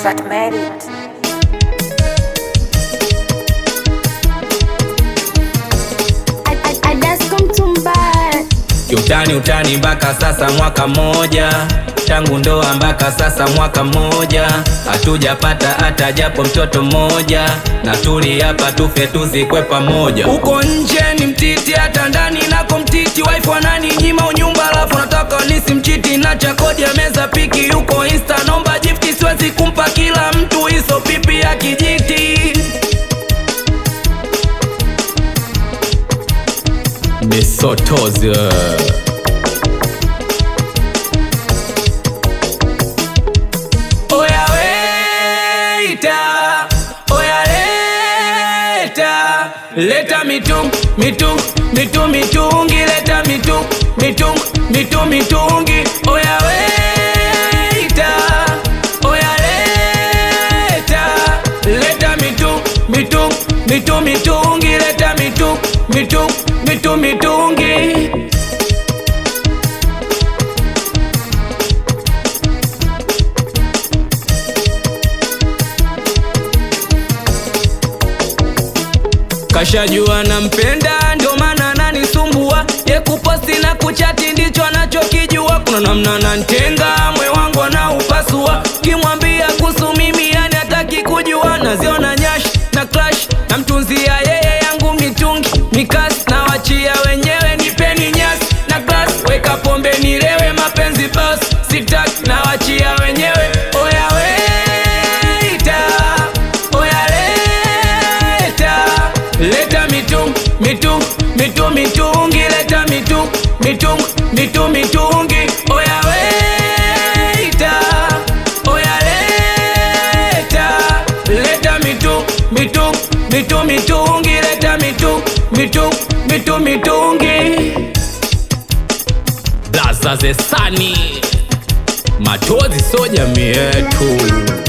that made it. Kiutani utani mpaka sasa mwaka mmoja tangu ndoa mpaka sasa mwaka mmoja hatujapata hata japo mtoto mmoja, na tuli hapa tufe tuzikwe pamoja. Uko nje ni mtiti, hata ndani nako mtiti. Wife wanani nyima unyumba, alafu nataka nisimchiti na chakodi ya meza piki. Yuko insta nomba gifti, siwezi kumpa kila mtu hizo pipi ya kijiti. Misotozi Oya weita, oya leta, leta mitung, mitung, mitung, mitungi, leta mitung, mitung, mitung, mitungi. Oya weita, oya leta, leta mitung, mitung, mitung, mitungi, leta mitung, mitung, mitung, mitungi. Kashajua nampenda ndio maana ananisumbua, ye kuposti na kuchati ndicho anachokijua. Kuna namna nantenga, mwe wangu anaupasua, kimwambia kuhusu mimi yani hataki kujua. Naziona nyash na clash, namtunzia yeye yangu mitungi mikasi, na wachia wenyewe, nipeni nyasi na glass, weka pombe nilewe, mapenzi bas sitaki, na wachia wenyewe. Oya weita, oya leta leta mitung mitung mitung mitungi leta mitung mitung mitung mitungi oya weita oya leta leta mitung mitung mitung mitungi leta mitung mitung mitung mitungi blaza zesani machozi so jamii yetu